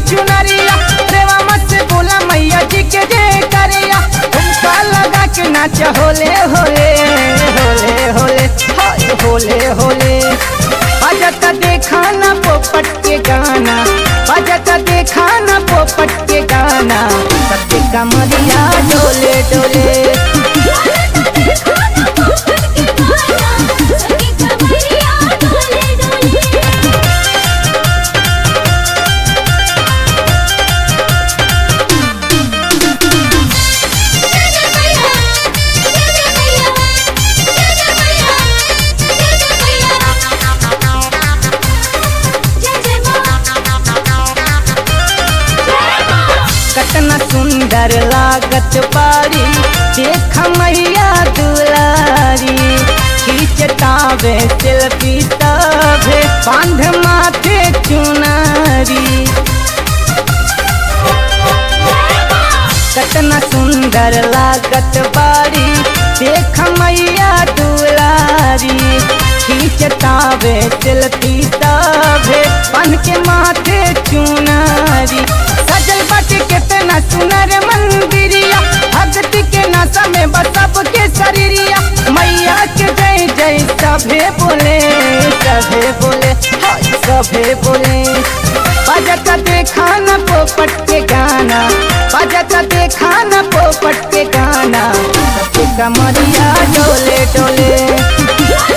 चुनरिया रेवा मत से बोला मैया जी के जे करिया उनका लगा के नाच होले होले होले होले हाय होले होले बजता देखा ना पोपट के गाना बजता देखा ना पोपट के गाना सबके कमरिया डोले डोले कतना सुंदर लागत पारी देख मैया दुलारी खींचतावे सेल्फी तभे बांध माथे चुनारी कतना सुंदर लागत बारी देख मैया दुलारी खींचतावे सेल्फी तभे बांध के माथे चुनारी सजल बाटे कितना सुनर मंदिरिया भक्ति के नशा में बसब के शरीरिया मैया के जय जय सभे बोले सभे बोले हाय सभे बोले बजता देखा न पोपट के गाना बजता देखा न पोपट के गाना सबके कमरिया डोले डोले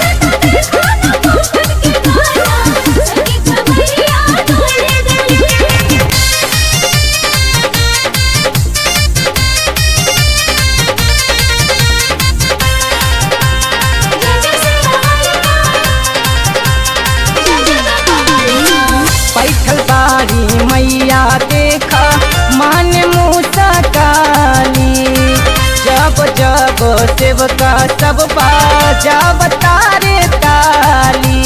बैठल बारी मैया देखा मान मूसा काली जब जब सेवका सब बाजा तारे ताली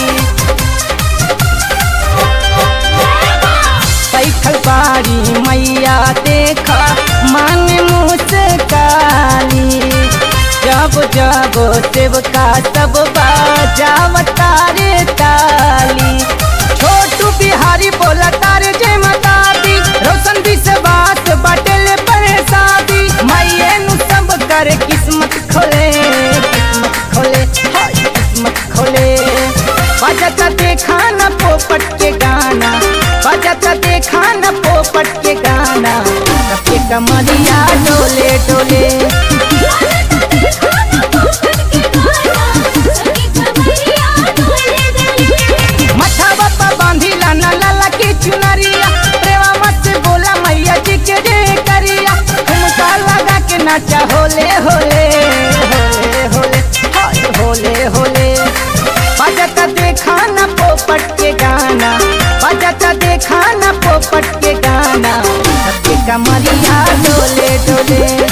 बैठल बारी मैया देखा मान मुस्काली जब जब सेवका सब बाजा तारे ताली छोटू बिहारी बोला तारे जय माता दी रोशन विश्वास बटल पर शादी मैये नु सब कर किस्मत खोले किस्मत खोले हाय किस्मत खोले बजता देखा न पोपट के गाना बजता देखा न पोपट के गाना सबके कमरिया डोले डोले मथवा पर बांधी लाना लाला की चुनरिया प्रेमा मत से बोला मैया जी के रे करिया झुमका लगा के नाचा होले होले होले होले हाय होले होले बजता देखा न पोपट के गाना बजता देखा न पोपट के गाना सबके कमरिया डोले डोले